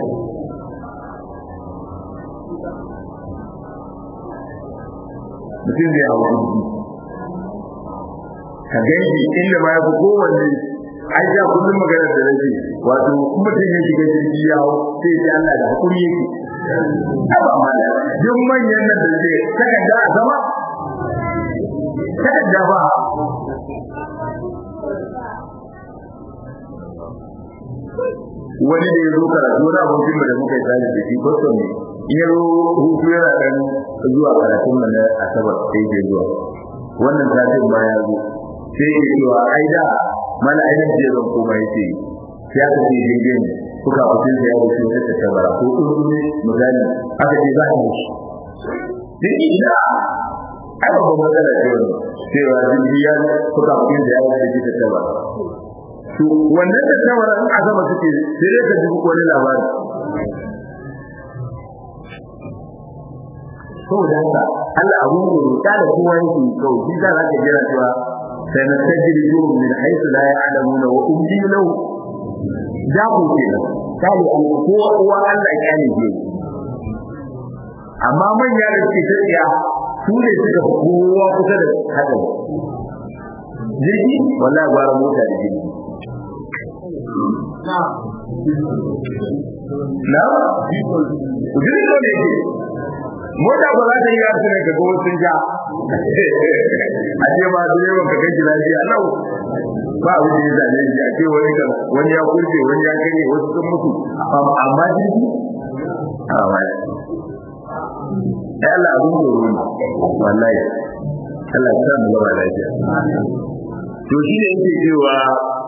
mutum zai hau jirgi ka gaji inda ma ya fi kowanne ai ja kullum maganar da nake wato mutum ya shiga jirgi ya hau sai ya Allah da hakuri yake haba mala duk manyan nan da ce takarda a zama takarda ba wani da ya zo karatu wani abokin da muka yi tare da shi kwastom ne in ya zo hutu yana ɗan zuwa karatun nan na asabar sai ke zuwa wannan satin ma ya zo sai ke cewa ai da mana ainihin je zan koma ya ce sai aka ce jirgin kuka fitin da ya wuce ta tattabara ko kuma ne misali aka ce za a yi shi duk ina ai ba matsala ce wani cewa jirgi ya kuka fitin da ya wuce ta tattabara to wannan tattabara in a sama suke sai dai ka ji wani labari saboda haka Allah abun goro ta da kowa yake kawai shi za ka jira cewa sai na tajiri jurum min haythu la ya'lamuna wa umli lahu da ku kenan kai an ko uwa Allah ya ne ke amma manya da suke tafiya su ne suka kowa kusa da haka jirgi wallahi gwara mota da jirgi na na jirgi ne ke mota ba za ta yi yasu ne ga sun ja a ce ma direban ka kai lafiya lau ba abu da ya zane shi a ce wani kan wani ya kurce wani ya kare wasu sun mutu amma jirgi a wani ya Allah abin tsoro ne wallahi Allah ya sa mu gaba lafiya to shi ne yake cewa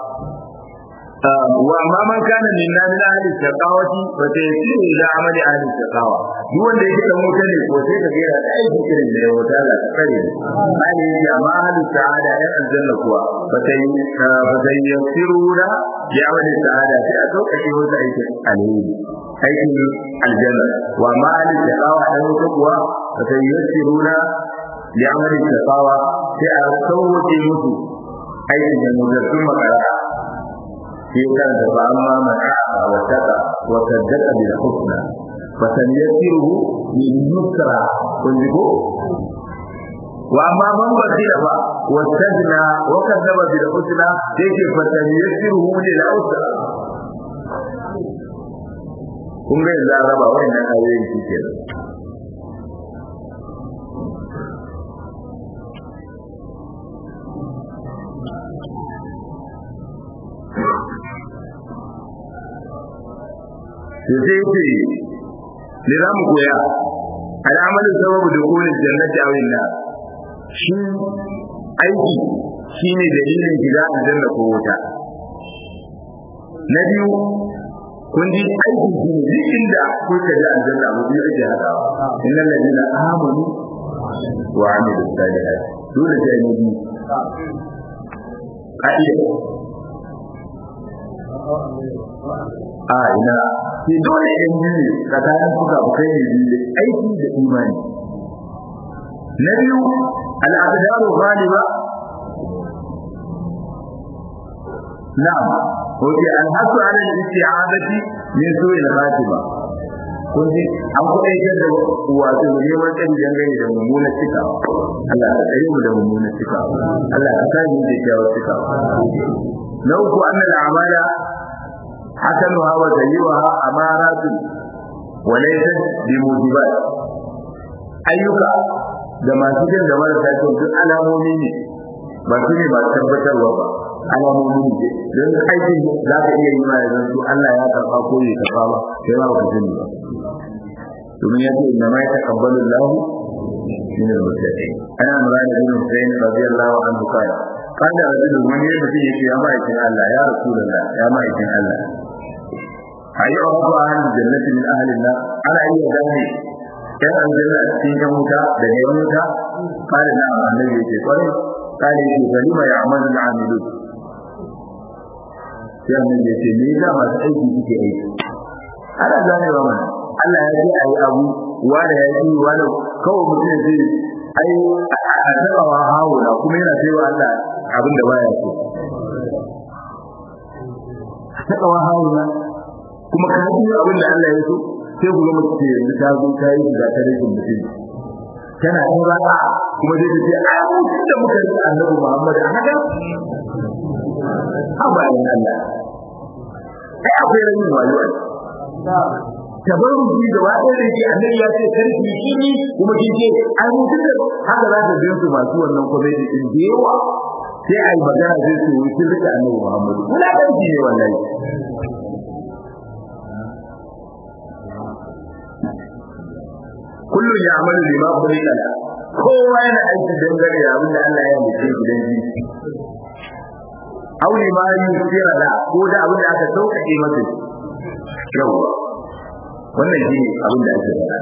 wa ma man kana min na min ahli shaqawati fa sayasiru ila amali ahli shaqawa duk wanda yake dan wuta ne ko sai ka gera da aiki irin da ya wuta Allah ta kare ali ya ma ahli sa'ada ya aljanna kuwa fa sai fa sayasiruna bi amali sa'ada sai a sauka shi wata aiki alheri aikin aljanna wa ma ahli shaqawa dan wuta kuwa fa sayasiruna bi amali shaqawa sai a sauke musu aikin da mutum makara في كان فأما من أعطى واتقى وصدق بالحسنى فسنيسره لليسرى كنتم وأما من بخل واستغنى وكذب بالحسنى يجي فسنيسره للعسرى kun ga yanzu an raba wannan ayoyin shi kenan sai ce ne za mu koya al'amalin sababu da kolin jannati a winna shi aiki shi ne dalilin shiga aljanna ko wuta na biyu kun ji aikin shi ne duk inda kuka ji aljanna abu biyu ake hadawa innal ladina amanu wa amilu salihat dole sai ne bi ka'ida a ina sai dole in ji tsakanin kuka kai ne bi aiki da imani na biyu al'adaru ghaliba na'am Oke alhasu ala isti'adati min su'il khatima kun ji an kuma yake da wato neman tsari dangane da mummunan cika Allah ya tsare mu da mummunan cika Allah ya kare mu da kyawun cika na uku anna al'amala hasanuha wa sayyi'uha amaratun wa laysat bi mujibat ayyuka da masu jin da marasa kyau duk alamomi ne ba su ne ba tabbatarwa ba alamomi ne don aikin za ka iya yi ma yanzu su Allah ya karɓa ko ya karɓa ba sai ba ka sani ba domin ya ce inna ma ya taqabbalu Allah min al-muttaqin ana murad bin Husayn radiyallahu anhu kana kana rajulun wani mutum yake ya ma'aikin Allah ya rasulullah ya ma'aikin Allah ayi abu ahli jannati min ahli an ana iya gane yan aljanna a cikin yan wuta da yan wuta kana da annabi yake kwarai kana yake kalima ya amalu al-amilun sai annabi ya ce me yasa masu aiki suke aiki ana gane ba mana Allah ya ce ayi abu wanda ya yi wanda kawai mutum ya ce ai a taba wa hawula kuma yana sai wa Allah abin da baya so a taba wa hawula kuma ka yi abin da Allah ya so sai ku ga mutum yanzu ta zo ta yi da ta rikin mutum tana yin raka kuma zai ta ce a mutum da muka yi annabi Muhammad a haka ha bayan Allah ai akwai ranin wayo tabarruki gaba ɗaya da ke annabi ya ce karfi shi ne kuma kin ce ai mutum da haka za ka gan su masu wannan comedy din da yawa sai ai magana zai su yi sun rika annabi Muhammadu muna ɗauki ne wallahi kullum ya amalu lima kulika la kowa yana aiki dangane da abin da Allah ya mace gidan ji aw lima yusira la ko da abin da aka sauƙaƙe masa yawa wannan shi ne abin da ake faɗa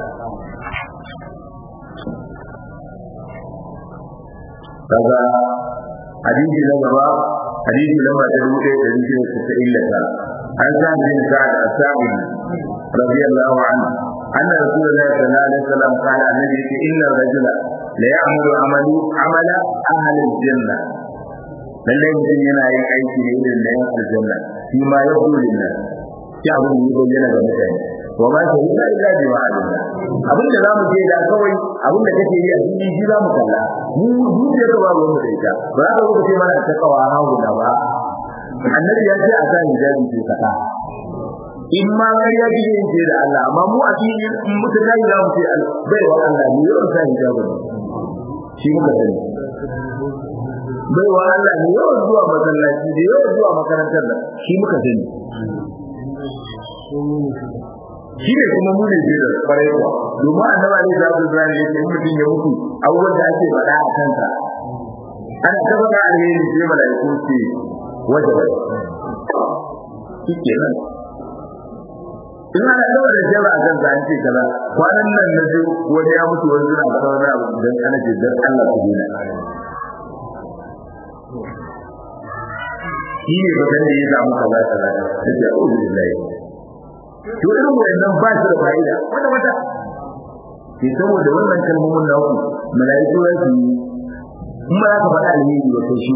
kaga hadisi na gaba hadisi na mata dubu ɗaya da dubu da tasa'in da tara an sa bin sa'ad as-sa'id radiyallahu anhu anna rasulullahi sallallahu alaihi wasallam qala annabi inna ar-rajula la ya'malu amalu amala ahli al-janna lallai mutum yana yin aiki ne irin na yan aljanna shi ma ya hulun nan shi abin da ya bayyana ga mutane wa ma shi illa illa bi ma'alina abin da zamu ce da kawai abin da kake yi a cikin shi zamu kalla mu zuciya ka ba mu da ita ba za ka zo ce mana ta kawa hawo da ba annabi ya ce a sa hijabi ce kaka in ma ƙarya kike yin ce da Allah amma mu a cikin mutum da ya mu ce bai wa Allah ne yau sa hijabi shi muka sani bai wa Allah ne yau zuwa masallaci da yau zuwa makarantar da shi muka sani shi ne kuma mu ne da kwarai kuwa domin annaba ne da Abdul Ibrahim yake mutum ya mutu abubuwan da ake faɗa a kansa ana ta faɗa alheri sai malaiku ce wajaba shi kenan in ana gaba da jaba a kansa an ce kaza kwanan nan na ji wani ya mutu wani suna faɗa wani abu idan ana ce dan Allah ku dena shi ne bakan da ya samu kaza kaza sai ya uzu billahi to irin wannan ba shi da fa'ida wata wata ke saboda wannan kalmomin na ku mala'iku ya su in ba za ka faɗa alheri ba sai shi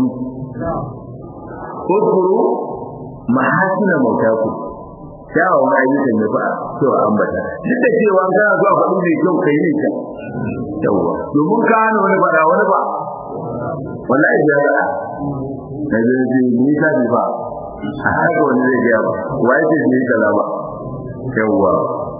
ko kuro mahasina mautaku kyawawan ayyukan da ba cewa ambata duk da cewa kana zuwa faɗi mai kyau kai ne kyau yawa domin ka hana wani faɗa wani ba wallahi ya faɗa na zai ce ni ka bi ba a haka wani zai gaya ba wai ce ni kaza ba yawa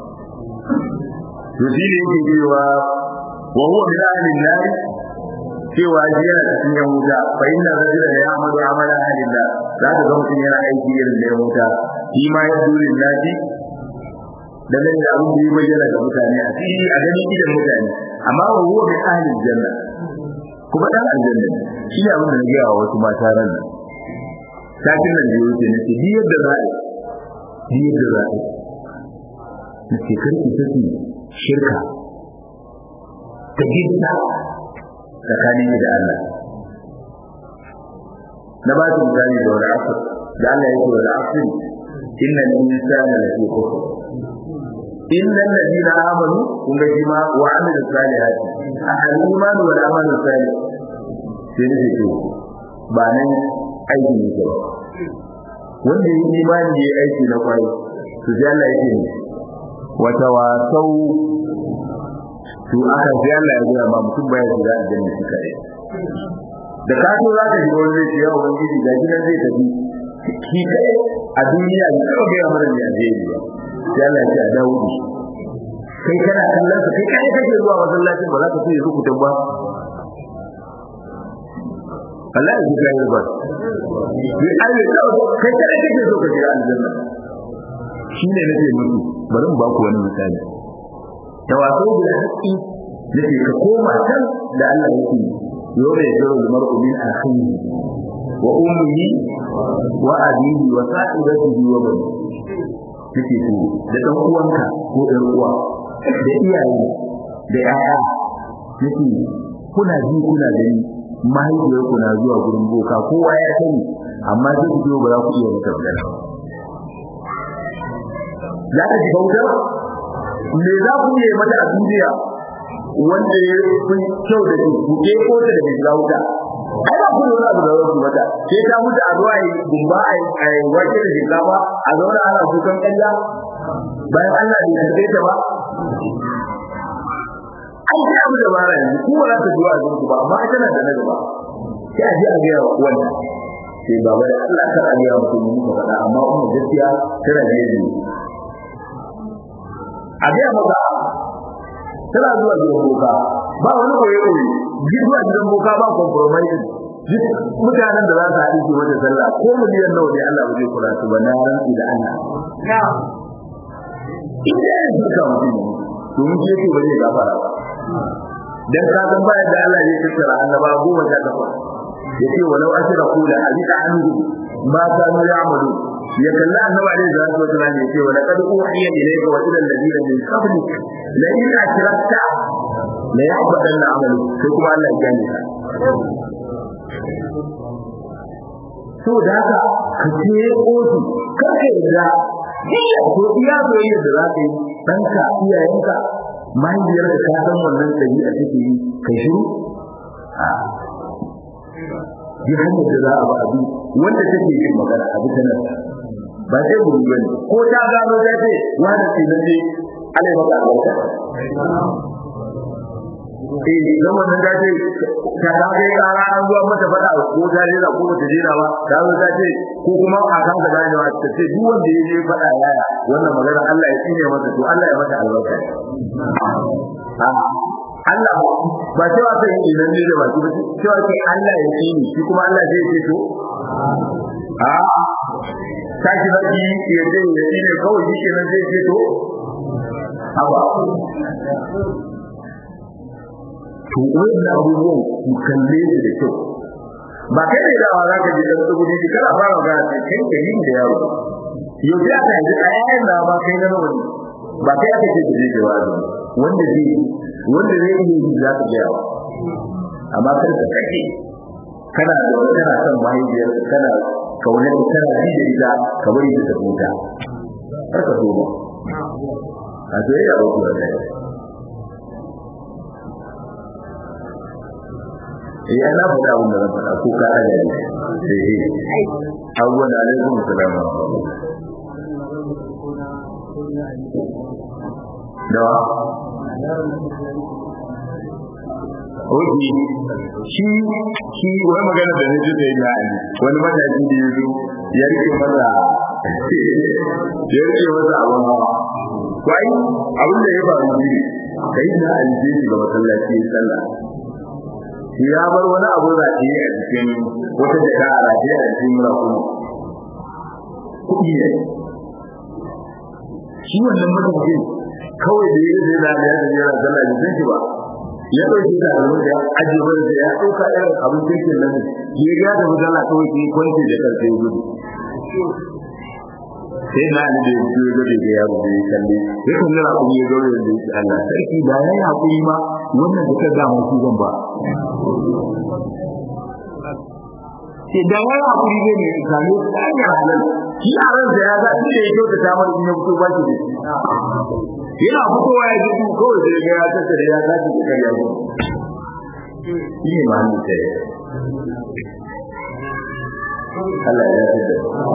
to shi ne yake cewa wa huwa min ahli nar cewa shi yana cikin yan wuta fa inna rajula la ya'malu amala ahli nar za ka ga mutum yana aiki irin da yan wuta shi ma ya dole naji da nan da abin da ya bayyana ga mutane a fili a ganin idan mutane amma wa huwa min ahli janna kuma dan aljanna shi ne abin da na gaya wa wasu mata ran nan satin nan da ya wuce na ce yadda za a yadda za a na ce karki saki shirka ta gidda tsakanin da Allah na ba su misali da wani asir da Allah ya ce wani asir inna al-insana lafi kufr illa alladhina amanu kun ga shi ma wa amilu salihati al-iman wal amal salih sai ne ce ba nan aiki ne ba wanda yi imani ya aiki na kwai to sai Allah ya ce wata wasau to aka sai Allah ya gaya ma mutum baya shiga aljanna shi kare da ka so za ka shiga wani zai ce yawa wani gidi ga gidan zai tafi shi kai a duniya ne kawai gaya mana ne a zai ba sai Allah ya ce a dawo da shi kai kana kallon sa kai kai kake zuwa masallacin ba za ka fiye rukutan ba Allah ya ji kai ba ni ai ne kai kai kake so ka je aljanna shine nake muku bari mu ba ku wani misali tawaso bil haqqi nake ka koma can da Allah yake yau ya zaro da mar'u min akhihi wa ummihi wa abihi wa sa'ibatihi wa bani nake so da dan uwanka ko ɗan uwa da iyaye da yaya nake kuna ji kuna gani mahaifiyar ku na zuwa gurin boka kowa ya sani amma sai ku zo ba za ku iya mata magana za ka ji bauta me za ku yi mata a duniya wanda ya fi kyau da ku ke ko ta da shiga wuta ai ba ku da abu da wasu mata ke ta mutu a zuwa yi gumba a yi wake da shinkafa a zauna ana kukan kalla bayan Allah bai karbe ta ba ai sai abu da bara yanzu ku ba za ta zuwa zuwa ba amma ita na da na gaba sai a je a ga wanda sai baba da Allah ta aliya mutum muka faɗa amma umma gaskiya tana da yanzu a ga maka tana zuwa gidan boka ba wani koyi koyi zuwa gidan boka ba compromise duk mutanen da za su haɗu su wata sallah ko miliyan nawa ne Allah ba zai kula su ba na rantsi da Allah inda ya zuka mutum domin shi yake ba zai gafara ba dan ka san bayan da Allah zai tattara annaba goma sha takwas yace walau ashra kula abika anhu ma kanu ya'malu ya kalla annabi alaihi salatu wasallam yace wa laqad uhiya ilayka wa ila alladhina min qablik la in ashrakta la yahbatanna amalu sai kuma Allah ya gane ka so da haka ka ce kotu kake da iya ko iya soyayya da za ka yi ɗanka iyayenka mahaifiyar da ka san wannan ɗabi'a take yi kai shiru a yi hanyar da za a ba abi wanda take yin magana a bisa nan ba sai gudu bane ko ta gano ta ce wani ce na ce alai maka albarka eh dan wannan ta ce ta ga kai kara an zuwa mata fada ko ta jira ko ta jira ba ta zo ta ce ko kuma a kan da ganewa ta ce duk wanda ya je fada yaya wannan magana Allah ya tsine masa to Allah ya mata albarka Allah ba cewa sai idan ne da baki ba cewa sai Allah ya yi ni shi kuma Allah zai ce to a kashi da yi ya ce ya yi ne kawai shi kenan zai ce to haba to wannan abubuwan ku kalle su da kyau ba kai ne da wa za ka ji dan tsugudi ji kana fara ga kai kai yin da yaro yau sai aka yi a yayin da ba kai na wani ba kai aka ce da jawabi wanda zai wanda zai yi za ka gaya amma kar ka kake kana da wani kana son mahaifiyar kana kaunar kana ji da ita ka bari ta ta huta kar ka so ba a so ya ba ku da kai eh ana faɗa abin da zan faɗa ko ka ɗaga ne eh eh abubuwan da alaikum salam dawa Oji, shi shi wani magana da nake da yana ne wani matashi da yazo ya rike masa ya rike masa abun hawa kwai abin da ya faru ne kai na alje shi ga masallaci sallah shi ya bar wani abu da ke a cikin wata jaka a rafiya a cikin rakuma kuɗi ne shi wannan mutum kawai da ya zai da ya zai yana sallah da zai ba ya dauki da alwar da aje bar da ya dauka irin abin cikin nan ya ga da mutala kawai ke kwanci da karfe gudu sai na ni da yake ga da yaro da ya kalle sai kun ga abu ya gaure da shi Allah sarki da ya yi hakuri ma wannan da ka ga mu su zan ba sai da ya yi hakuri ne ne ka ne ta ga halal shi a ran da ya ga shi da yake da ta mara in ya fito ba shi da yana fitowa ya ji kawai sai ga ya tattare ya tashi da kai ya shi ne ma ni sai Allah ya yarda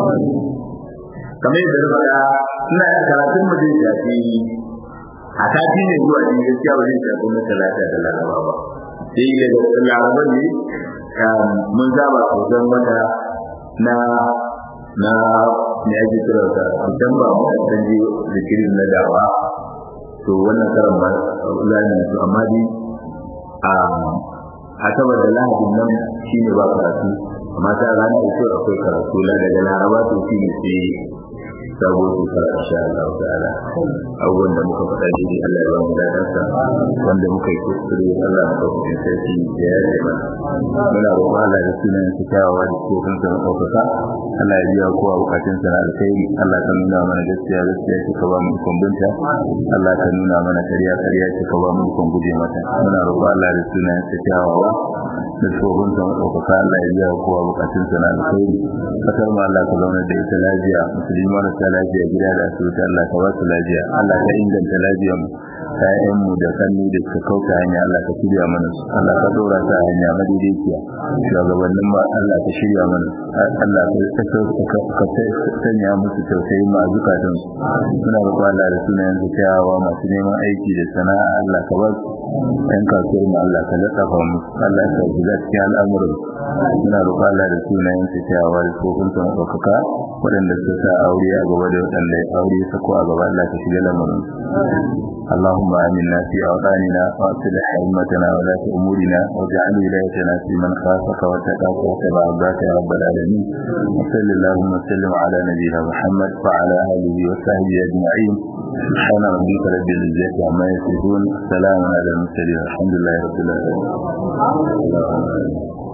kamar yadda na faɗa ina yin karatun mu zai shafi a sati ne zuwa ne gaskiya ba zai shafi na talata da laraba ba sai daga laraba ne mun zaba hoton wata na na me ake kira da mutum ba mu san ji zikirin na dawa to wannan karan ba zani su amma dai a a saboda lahadin nan shine ba karatu amma ta ranar ito akwai karatu la daga laraba to shine sai sabo shekara insha Allah ta'ala abubuwan da muka faɗa shi ne Allah ya ba mu dadansa wanda muka yi kuskure Allah ya ba mu sarki da ya yi mana muna roƙon Allah da sunan su kyawawa da ke kan sa ɗaukaka Allah ya biya kowa bukatun sa na alkhairi Allah ka nuna mana gaskiya gaskiya ce ka ba mu ikon binta Allah ka nuna mana ƙarya ƙarya ce ka ba mu ikon guje mata muna roƙon Allah da sunan su kyawawa da tsohon sa ɗaukaka Allah ya biya kowa bukatun sa na alkhairi kasar mu Allah ka zauna da ita lafiya musulmi marasa lafiya gida da asibiti Allah ka ba su lafiya Allah ka inganta lafiyar mu ƴaƴan mu da kanni da suka kauta hanya Allah ka shirya mana su Allah ka dora ta hanya madaidaiciya shugabannin ma Allah ka shirya mana Allah ka ka sanya musu tausayi ma zukatan su suna roƙo Allah da sunayen su kyawawa masu neman aiki da sana'a Allah ka ba su ɗan kasuwar mu Allah ka latsafa mu Allah ka shiga cikin al'amuran suna roƙo Allah da sunayen su kyawawa da tsofin su ɗaukaka waɗanda suka sa aure a gaba da waɗanda aure sako a gaba Allah ka shiga lamarin اللهم آمنا في أوطاننا وأصلح أئمتنا ولاة أمورنا واجعل ولايتنا في من خافك واتقاك واتبع عباك يا رب العالمين وصل اللهم وسلم على نبينا محمد وعلى آله وصحبه أجمعين سبحان ربك رب العزة عما يصفون سلام على المرسلين الحمد لله رب العالمين